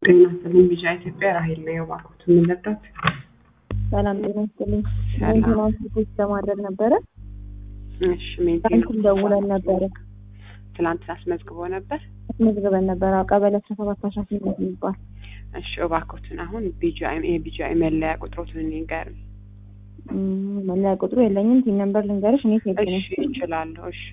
ጤና ይስጥልኝ ቢጫ ኢትዮጵያ ራሄል ነው የባርኩት የምንለበት ሰላም ጤና ይስጥልኝ። ሰላም። ሜንቴናንስ ሪፖርት ለማድረግ ነበረ። እሺ ሜንቴን ትናንትም ደውለን ነበረ ትላንት አስመዝግቦ ነበር አስመዝግበን ነበረ። አዎ፣ ቀበሌ አስራ ሰባት አስራ ስምንት የሚባል እሺ እባክዎትን አሁን ቢጂአይ የቢጂአይ መለያ ቁጥሮትን ንገሩኝ እም፣ መለያ ቁጥሩ የለኝም። ቲን ነምበር ልንገርሽ። እኔ ሴት ነኝ። እሺ ይችላለሁ እሺ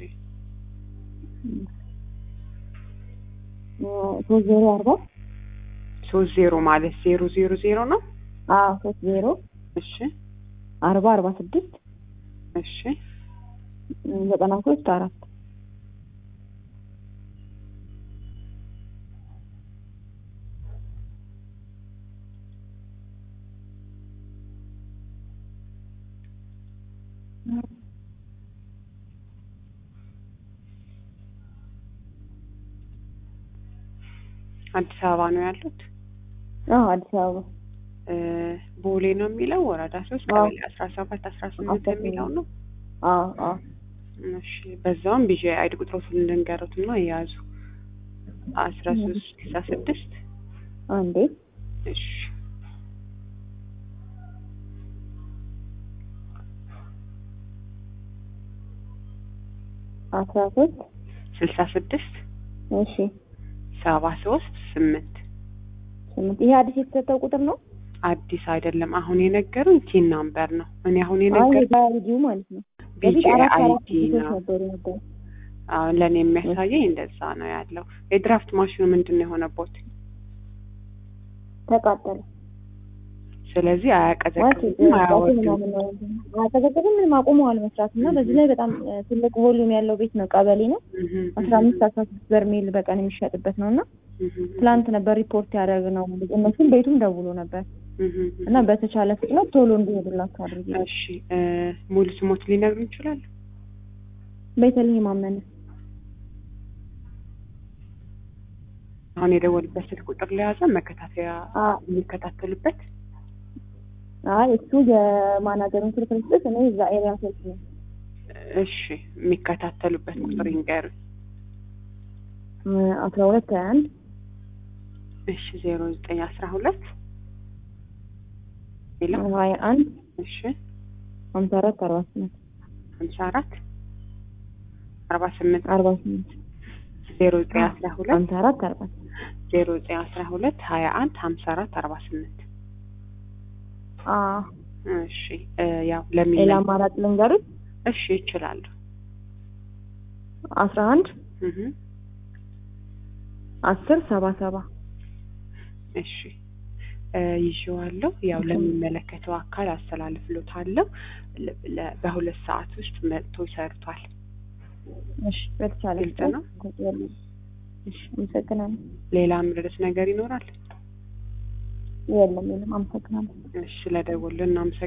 ሶስት ዜሮ አርባ ሶስት ዜሮ ማለት ዜሮ ዜሮ ዜሮ ነው አዎ ሶስት ዜሮ እሺ አርባ አርባ ስድስት እሺ እም፣ ዘጠና ሶስት አራት አዲስ አበባ ነው ያሉት አዎ አዲስ አበባ እ ቦሌ ነው የሚለው ወረዳ ሶስት አዎ። ቀበሌ አስራ ሰባት አስራ ስምንት አስራ የሚለው ነው አዎ አዎ እሺ በዛውም ቢጂአይ አይዲ ቁጥሮትን ልንገሩት እና የያዙ አስራ ሶስት ስልሳ ስድስት አንዴ እሺ አስራ ሶስት ስልሳ ስድስት እሺ ሰባ ሶስት ስምንት ስምንት ይሄ አዲስ የተሰጠው ቁጥር ነው። አዲስ አይደለም። አሁን የነገሩኝ ቲን ናምበር ነው። እኔ አሁን አይ የነገሩኝ ባያልጂው ማለት ነው። በፊት ቢጂአይ አራት አራት አይዲ ልጆች ነው። ነበሩ ነበር። አሁን ለእኔ የሚያሳየኝ እንደዛ ነው ያለው። የድራፍት ማሽኑ ምንድን ነው የሆነቦት? ተቃጠለ ስለዚህ ማለት አያቀዘቅዝም፣ አያወርድም። ምናምን ነው አያቀዘቅዝም ምንም አቁመዋል መስራት እና በዚህ ላይ በጣም እ፣ ትልቅ ቮሊዩም ያለው ቤት ነው። ቀበሌ ነው። እህም፣ አስራ አምስት አስራ ስድስት በርሜል በቀን የሚሸጥበት ነው እና እህም፣ ትላንት ነበር ሪፖርት ያደረግነው። እነሱም ቤቱም ደውሎ ነበር እህም፣ እና በተቻለ ፍጥነት ቶሎ እንዲሄዱላቸው አድርጊ። እሺ እ፣ ሙሉ ስሞት ሊነግሩ ይችላሉ? ቤተልሔም አመነ አሁን የደወሉበት ስልክ ቁጥር ለያዘ መከታተያ አ የሚከታተሉበት አይ እሱ የማናጀሩን ስልክ ልስጥሽ፣ እኔ እዛ ኤሪያ ስልክ ነው። እሺ የሚከታተሉበት ቁጥር ይንገሩኝ። እ፣ አስራ ሁለት ሀያ አንድ እሺ ዜሮ ዘጠኝ አስራ ሁለት ሌላ ሀያ አንድ እሺ ሀምሳ አራት አርባ ስምንት ሀምሳ አራት አርባ ስምንት አርባ ስምንት ዜሮ ዘጠኝ አስራ ሁለት ሀምሳ አራት አርባ ስምንት ዜሮ ዘጠኝ አስራ ሁለት ሀያ አንድ ሀምሳ አራት አርባ ስምንት አዎ እሺ እ፣ ያው ለሚ ሌላ አማራጭ ልንገሩት እሺ ይችላሉ። አስራ አንድ እህ አስር ሰባ ሰባ እሺ እ፣ ይዤዋለሁ። ያው ለሚመለከተው አካል አስተላልፍሎታለሁ። ለ- ለ- በሁለት ሰዓት ውስጥ መጥቶ ይሰርቷል። እሺ በተቻለ ግልጽ ነው። ፍጥነት እሺ አመሰግናለሁ ሌላ ምርት ነገር ይኖራል? የለም የለም አመሰግናለሁ እሺ ለደወልን እናመሰግናለን።